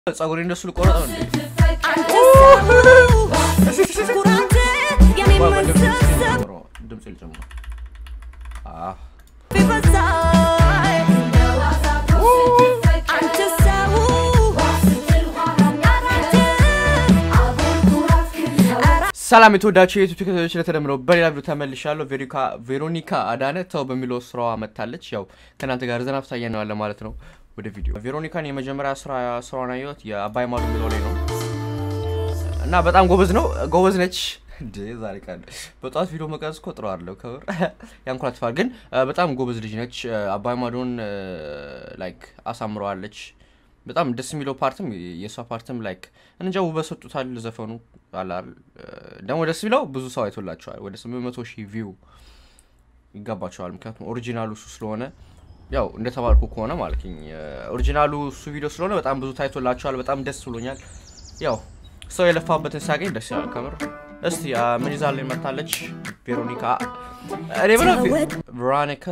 ጸጉሬ እንደሱ ልቆረጠው እንዴ? ድምፅ ልጨምር። አዎ ሰላም የተወዳችሁ የዩቱብ ተከታዮች ለተደምረው በሌላ ቪዲዮ ተመልሻለሁ። ቬሮኒካ አዳነ ተው በሚለው ስራዋ መጥታለች። ያው ከእናንተ ጋር ዘና ፍታ እያነዋለን ማለት ነው። ወደ ቪዲዮ ቬሮኒካን የመጀመሪያ ስራ ስራዋን ያየሁት የአባይ ማዶ የሚለው ላይ ነው እና በጣም ጎበዝ ነው ጎበዝ ነች። እንዴ ዛሬ ቃል በጠዋት ቪዲዮ መቀረጽ እኮ ጥሩ አለው ከብር ያንኮራትፋል፣ ግን በጣም ጎበዝ ልጅ ነች። አባይ ማዶን ላይክ አሳምረዋለች። በጣም ደስ የሚለው ፓርትም የእሷ ፓርትም ላይክ እንጃ ውበት ሰጡታል። ዘፈኑ አላል ደግሞ ደስ የሚለው ብዙ ሰው አይቶላቸዋል። ወደ ስምንት መቶ ሺህ ቪው ይገባቸዋል። ምክንያቱም ኦሪጂናሉ እሱ ስለሆነ ያው እንደተባልኩ ከሆነ ማለት ኦሪጂናሉ እሱ ቪዲዮ ስለሆነ በጣም ብዙ ታይቶላቸዋል። በጣም ደስ ብሎኛል። ያው ሰው የለፋበትን ሲያገኝ ደስ ይላል ከምር። እስቲ ምን ይዛ ላይ መታለች ቬሮኒካ እኔ ብለው ቬሮኒካ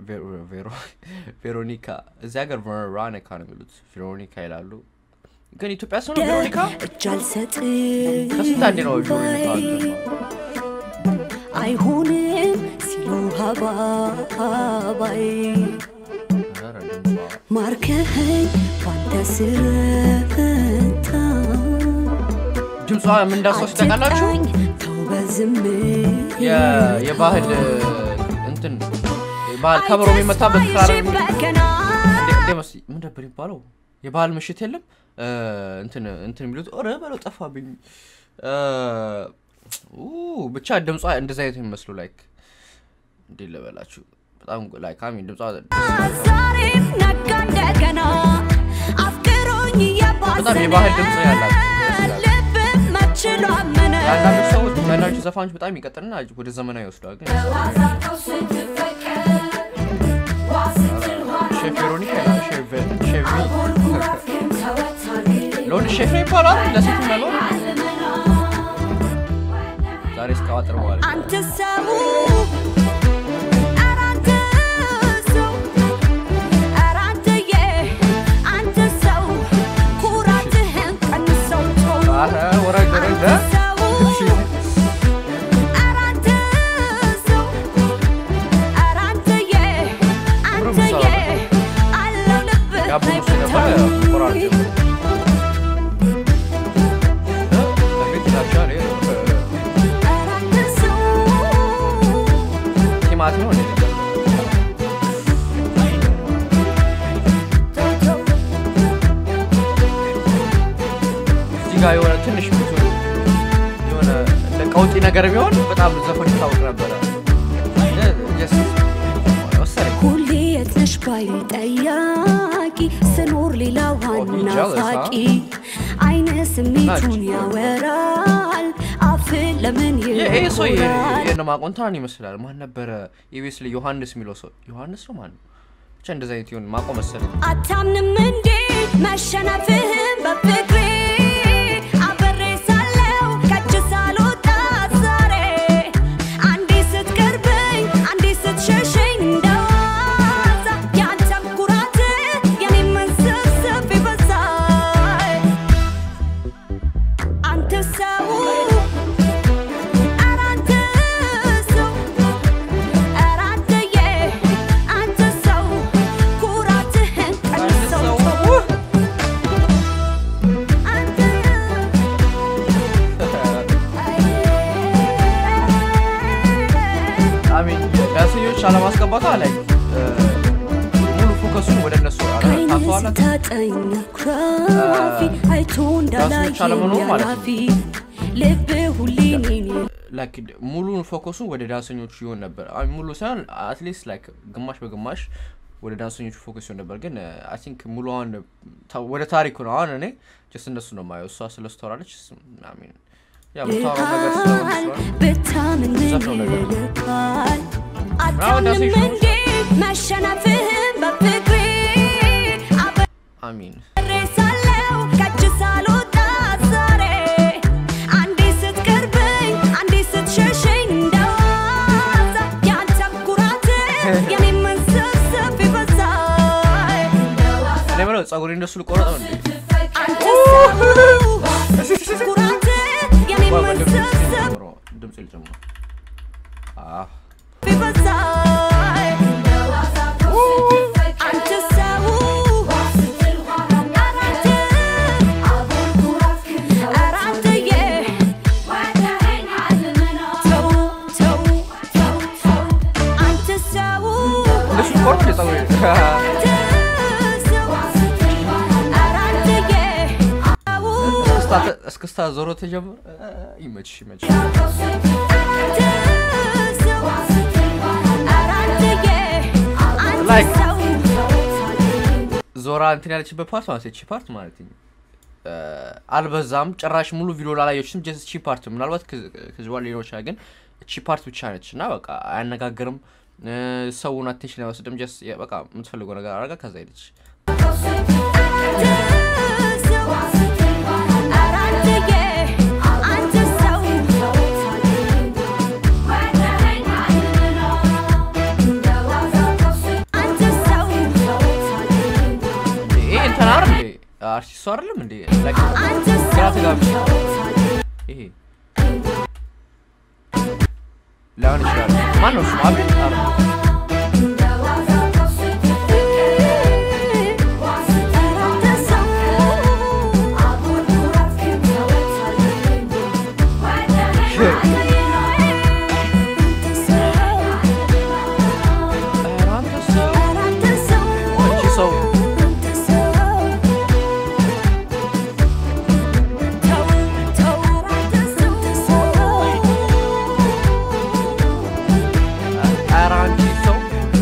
ቬሮኒካ እዚህ ሀገር ቬሮኒካ ነው የሚሉት፣ ቬሮኒካ ይላሉ። ግን ኢትዮጵያ ሰው ነው ቬሮኒካ ከስንት አንዴ ነው አይሆንም ሲሉ ሀባባይ ማርከኸኝ ባንተ ስረታ ድምጿ ምን እንዳሷች ታውቃላችሁ? ተው በዝምታ የባህል እንትን ባህል ከበሮ የሚመታበት ክራር ምን ነበር የሚባለው? የባህል ምሽት የለም እንትን እንትን የሚሉት ኦረ በለው ጠፋብኝ። ብቻ ድምጿ እንደዚ አይነት የሚመስሉ ላይክ እንዴት ልበላችሁ በጣም ላይክ አሚን ድምጿ ዛሬም ነጋ እንደገና አፍቅሮኝ በጣም የባህል ድምፅ ያላት ልብ መችሎ አመነ የአንዳንዶች ሰዎች አንዳንዶች ዘፋኞች በጣም ይቀጥልና ወደ ዘመናዊ ይወስደዋል። ግን ሼፍ ቬሮኒካ ይላል። ሼፍ ሼፍ ለወንድ ሼፍ ነው ይባላል፣ ለሴት ነው ዛሬ እስካዋጥር በኋላ አንተ ሰው ኧረ አንተ ሰው ኧረ አንተዬ አንተ ሰው ኩራትህን ቀንሰው ተው ኧረ ወረድ ወረድ አንተ ሰው ኧረ አንተ ሰው ኧረ አንተዬ አንተዬ አለው ልብህ ያቡ ሙሴ ነበር ቆራርጥ ቤት ናቸው ኧረ አንተ ሰው ቲማቲም ነው እንዴ? እዚህ ጋር የሆነ ትንሽ ብዙ የሆነ እንደ ቀውጢ ነገር ቢሆን በጣም ዘፈን ይታወቅ ነበረ። ጀስት ወሰደኝ። ሁሌ የት ነሽ ባይ ጠያቂ ስኖር ሌላ ዋና jealous, huh? ፋቂ አይነ ስሜቱን ያወራል አፍ ለምን ይሄ ሰው ይሆናል የነማቆንታን ይመስላል። ማን ነበረ? ኢቢኤስ ላይ ዮሐንስ የሚለው ሰው ዮሐንስ ነው ማን ነው? ብቻ እንደዛ አይነት ይሆን ማቆ መሰለኝ። አታምንም እንዴ መሸነፍህን በፍቅሬ አብሬ ሳለው ከእጅ ሳልወጣ ዛሬ አንዴ ስትቀርበኝ አንዴ ስትሸሸኝ እንደዋዛ ያንተም ኩራት የኔም መንሰብሰብ ይበዛል አንተ ሰው ኧረ አንተ ሰው ኧረ አንተዬ አንተ ሰው ኩራትህን ቀንሰው ተው አንተ አሚን ዳንሰኞች አለማስገባቷ ላይ ሙሉ ፎከሱን ወደ እነሱ ከዓይንህ ታተዋላት። ስታጠኝ ኩራፊ አይቶ እንዳላየኝ አለመኖር ማለት ነው። ያላፊ ልብ ሁሌ እኔን ላይክ ሙሉን ፎከሱን ወደ ዳንሰኞቹ ይሆን ነበር። አይ ሙሉ ሳይሆን አትሊስት ላይክ ግማሽ በግማሽ ወደ ዳንሰኞቹ ፎከስ ይሆን ነበር። ግን አይ ቲንክ ሙሉ አሁን ታ- ወደ ታሪኩ ነው። አሁን እኔ ጀስት እነሱ ነው የማየው። እሷ ስለ ስቶራለች አሚን ያ የምታወራው ነገር ስለሆነ ስለሆነ ብታምን ምን ዘፍነው ነገር ነው። ይልቃል? አሁን ዳሴ አታምንም ሾው እንዴ መሸነፍህን በፍቅሬ አሚን አብሬ ሳለው ከእጅ ሳልወጣ ዛሬ አንዴ ስትቀርበኝ አንዴ ስትሸሸኝ እንደዋዛ ያንተም ኩራት የኔም መንሰብሰብ ይበዛል እኔ የምለው ጸጉሬ እንደሱ ልቆረጥ ነው እንዴ? አንተ ተ- እስክስታ ዞሮ ተጀምሮ ይመችሽ ይመችሽ Like- ዞራ እንትን ያለችበት ፓርት ማለት እቺ ፓርት ማለት ነው እ፣ አልበዛም ጭራሽ ሙሉ ቪዲዮ ላላየችም ጀስት እቺ ፓርት ምናልባት ከዚ ከዚህ በኋላ ሊኖር ይችላል ግን እቺ ፓርት ብቻ ነች እና በቃ አያነጋግርም እ፣ ሰውን አቴንሽን አይወስድም ጀስት የ- በቃ የምትፈልገው ነገር አረጋ ከዛ ሄደች ይሄ እንትን አይደል እንዴ አርቲስቱ አይደለም እንዴ Like ግራ ተጋብቼ ይሄ ላይሆን ይችላል ማን ነው ስሙ አቤል አይደል? ኧረ አንተ ሰው እቺ ሰው ኧረ አንቺ ሰው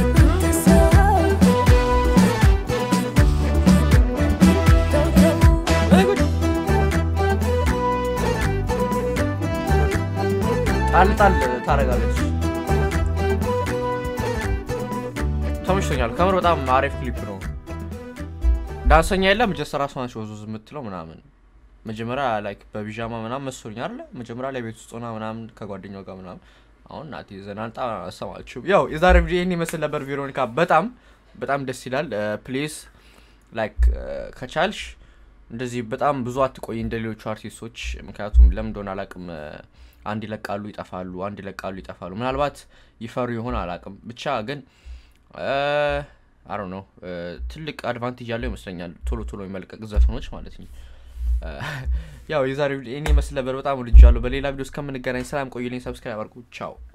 ወይ ጉድ ጣል ጣል ታደርጋለች ተመችቶኛል ከምር በጣም አሪፍ ክሊፕ ነው ዳንሰኛ የለም ጀስት ራሷ ነች ወዙዝ የምትለው ምናምን መጀመሪያ ላይክ በቢዣማ ምናምን መስሎኝ አለ መጀመሪያ ላይ ቤት ውስጥ ሆና ምናምን ከጓደኛው ጋር ምናምን አሁን ናቲ ዘናንጣ አሰማችሁም ያው የዛሬ ቪዲዮ ይህን ይመስል ነበር ቬሮኒካ በጣም በጣም ደስ ይላል ፕሊዝ ላይክ ከቻልሽ እንደዚህ በጣም ብዙ አትቆይ እንደ ሌሎቹ አርቲስቶች ምክንያቱም ለምን እንደሆነ አላቅም አንድ ይለቃሉ ይጠፋሉ አንድ ይለቃሉ ይጠፋሉ ምናልባት ይፈሩ ይሆን አላቅም ብቻ ግን አሮ ነው ትልቅ አድቫንቴጅ ያለው ይመስለኛል ቶሎ ቶሎ የመልቀቅ ዘፈኖች ማለት ነው ያው የዛሬ ቪዲዮ ይህን ይመስል ነበር በጣም ልጅ ያለሁ በሌላ ቪዲዮ እስከምንገናኝ ሰላም ቆዩልኝ ሰብስክራይብ አድርጉ ቻው